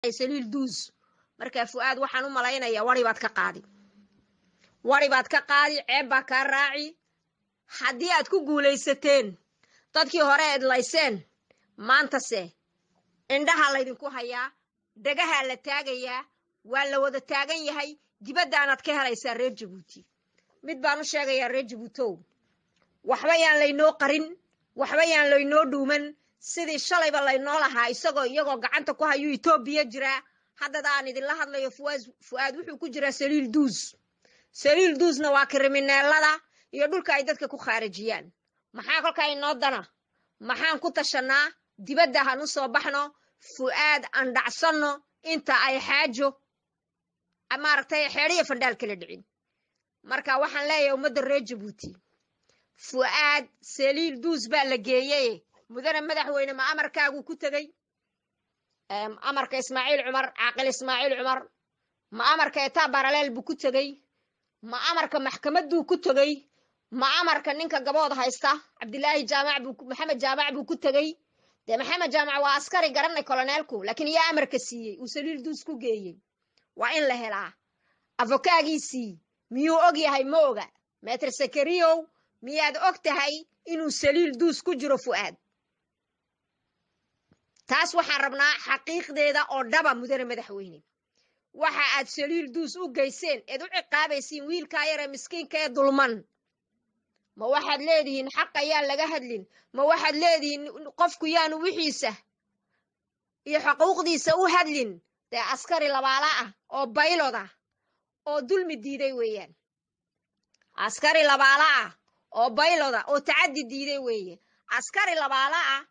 saliil duus markaa fu'aad waxaan u malaynayaa wari baad ka qaadi wari baad ka qaadi ceeb baa kaa raaci haddii aad ku guulaysateen dadkii hore edlayseen maantase indhahaa laydinku hayaa dhagahaa la taagayaa waa la wada taagan yahay dibaddaanaad ka helaysaa reer jabuuti mid baan u sheegayaa reer jabuutow waxba yaan laynoo qarin waxba yaan laynoo dhuuman sidii shalayba laynoo lahaa isagoo iyagoo gacanta ku hayuu etoobiya jiraa haddada aan idinla hadlayo fu'aad wuxuu ku jiraa saliil duus saliil duusna waa krimineelada iyo dhulka ay dadka ku khaarijiyaan maxaa kolkaa inoo dana maxaan ku tashannaa dibadda han u soo baxno fu'aad aan dhacsanno inta ay xaajo maaragtay xeedhiya fandhaal kala dhicin marka waxaan leeyahay ummadda reer jabuuti fu'aad saliil duus baa la geeyey mudane madaxweyne ma amarkaaguu ku tegey amarka ismaaciil cumar caaqil ismaaciil cumar ma amarka etaa baraleel buu ku tegey ma amarka maxkamadduu ku tegey ma amarka ninka gabood haysta cabdilaahi jaamac buu maxamed jaamac buu ku tegey dee maxamed jaamac waa askari garanay koloneelku laakiin yaa amarka siiyey uu saliil duus ku geeyey waa in la helaa afokaagiisii miyuu og yahay ma oga meter sakariyow miyaad og tahay inuu saliil duus ku jiro fu'aad taas waxaan rabnaa xaqiiqdeeda oo dhaba mudane madaxweyne waxa aad saliil duus u geyseen eed u ciqaabaysiin wiilkaa yaree miskiinka ee dulman ma waxaad leedihiin xaq ayaan laga hadlin ma waxaad leedihiin qofku yaanu wixiisa iyo xuquuqdiisa u hadlin dee askari labaala ah oo baylod ah oo dulmi diiday weeyaan askari labaala ah oo bayloda oo tacaddi diiday weeye askari labaala ah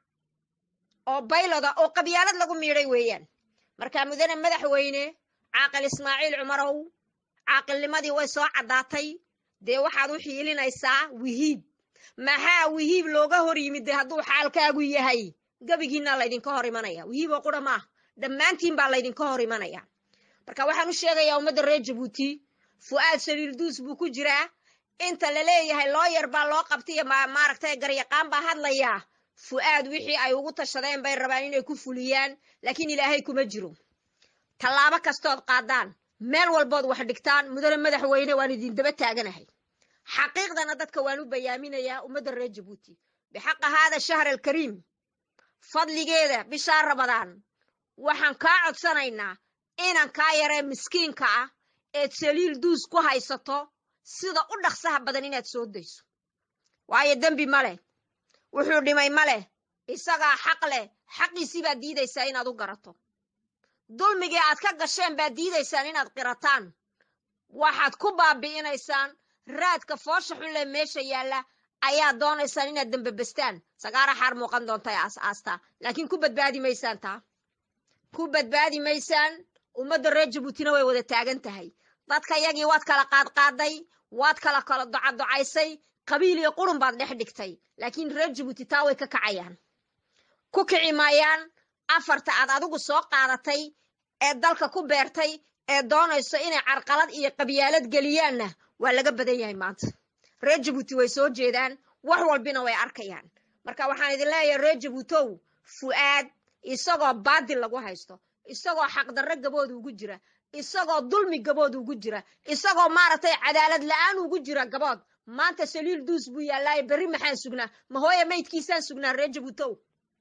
oo bayloda oo qabyaalad lagu miidhay weeyaan markaa mudane madaxweyne caaqil ismaaciil cumarow caaqilnimadii way soo caddaatay dee waxaad u xiilinaysaa wihiib maxaa wihiib looga hor yimid de hadduu xaalkaagu yahay gebigiinaa laydinka hor imanaya wihiib oo qura maah dhammaantiin baa laydinka hor imanaya marka waxaan u sheegayaa ummadda reer jabuuti fu'aad saliil duus buu ku jiraa inta la leeyahay looyar baa loo qabtaiyo maaragtay garyaqaan baa hadlayaa fu'aad wixii ay ugu tashadeen bay rabaan inay ku fuliyaan laakiin ilaahay kuma jiro tallaabo kastood qaadaan meel walbood wax dhigtaan mudane madaxweyne waan idin daba taaganahay xaqiiqdana dadka waan u bayaaminayaa ummadda reer jabuuti bixaqa haada shahr alkariim fadligeeda bishaa ramadaan waxaan kaa codsanaynaa inan kaa yaree miskiinka ah eed saliil duus ku haysato sida u dhaqsaha badan inaad soo dayso waayo dembi ma leh wuxuu dhimay ma leh isagaa xaq leh xaqiisii baad diidaysaa inaad u garato dulmigii aad ka gasheen baad diidaysaan inaad qirataan waxaad ku baabi'inaysaan raadka foosha xulle meesha yaalla ayaad doonaysaan inaad dembebestaan sagaara xaar muuqan doontay aas aastaa laakiin ku badbaadi maysaan taa ku badbaadi maysaan ummadda reer jabuutina way wada taagan tahay dadka yagii waad kala qaadqaaday waad kala kala docadocaysay qabiil iyo qurun baad dhex dhigtay laakiin reer jabuuti taa way ka kacayaan ku kici maayaan afarta aad adigu soo qaadatay ee dalka ku beertay ee doonayso inay carqalad iyo qabyaalad geliyaanna waa laga badan yahay maanta reer jabuuti way soo jeedaan wax walbina way arkayaan marka waxaan idin leeyahay reer jabuutow fu'aad isagoo baadil lagu haysto isagoo xaqdarro gabood ugu jira isagoo dulmi gabood ugu jira isagoo maaragtay cadaalad la'aan ugu jira gabood maanta saliil duus buu yaallaaye berri maxaan sugnaa ma hooye maydkiisaan sugnaa reer jabuutow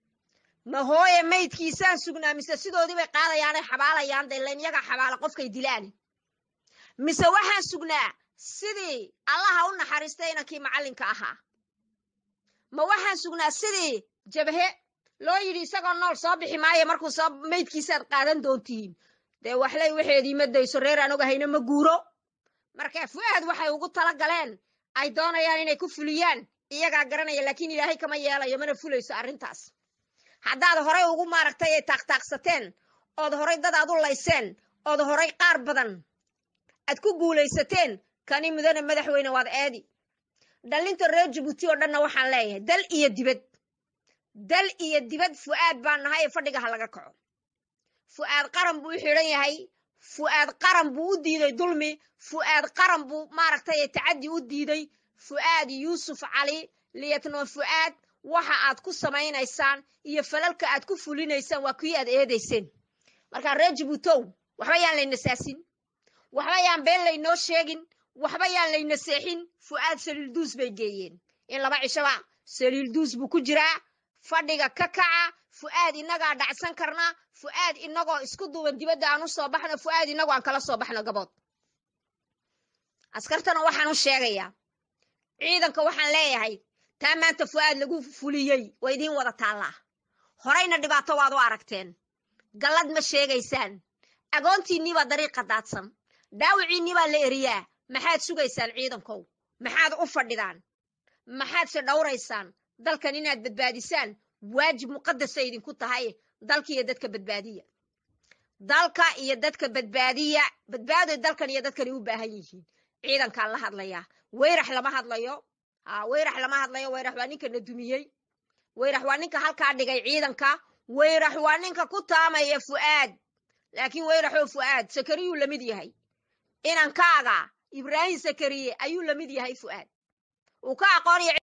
ma hooye maydkiisaan sugnaa mise sidoodii bay qaadayaanay xabaalayaan dee layn yaga xabaala qofkay dilaan mise waxaan sugnaa sidii allaha u naxariistay inankii macallinka ahaa ma waxaan sugnaa sidii jabhe loo yidhi isagoo nool soo bixi maayo markuu soo maydkiisaad qaadan doontihiin dee waxlay waxeedii ma dayso reer aan ogahayna ma guuro marka fu'aad waxay ugu tala galeen ay doonayaan inay ku fuliyaan iyagaa garanaya laakiin ilaahay kama yeelayo mana fulayso arrintaas haddaad horay ugu maaragtay ay taaqtaaqsateen ood horay dad aad u layseen ood horay qaar badan aad ku guulaysateen kani mudane madaxweyne waad eedi dhallinta reer jabuuti oo dhanna waxaan leeyahay dal iyo dibad dal iyo dibad fu'aad baan nahay ee fadhiga ha laga kaco fu'aad qaran buu u xidhan yahay fu'aad qaran buu u diiday dulmi fu'aad qaran buu maaragtay tacaddi u diiday fu'aad yuusuf cali liyatnoon fu'aad waxa aad ku samaynaysaan iyo falalka aad ku fulinaysaan waa kii aad eedayseen markaa reer jabuutow waxba yaan layna saasin waxba yaan been laynoo sheegin waxba yaan layna seexin fu'aad saliilduus bay geeyeen in laba cishaba saliilduus buu ku jiraa fadhiga ka kaca fu'aad innagaa dhacsan karna fu'aad innagoo isku duuban dibadda aan u soo baxno fu'aad innagoo aan kala soo baxno gabood askartana waxaan u sheegayaa ciidanka waxaan leeyahay taa maanta fu'aad lagu fuliyey waa idiin wada taallaa horayna dhibaato waad u aragteen gallad ma sheegaysaan agoontiinnii baa dariiqa daadsan dhaawiciinnii baa la eriyaa maxaad sugaysaan ciidankow maxaad u fadhidaan maxaadse dhowraysaan dalkan inaad badbaadisaan waajib muqadasa idinku tahay dalka iyo dadka badbaadiya dalka iyo dadka badbaadiya badbaadoy dalkan iyo dadkani u baahan yihiin ciidankaan la hadlayaa weyrax lama hadlayo ha weyrax lama hadlayo weyrax waa ninka na dumiyey weyrax waa ninka halkaa dhigay ciidanka weyrax waa ninka ku taamaya fu'aad laakiin weyraxoo fu'aad sakariyuu la mid yahay inankaaga ibraahim sakariye ayuu la mid yahay fu'aad uu ka aqoonaya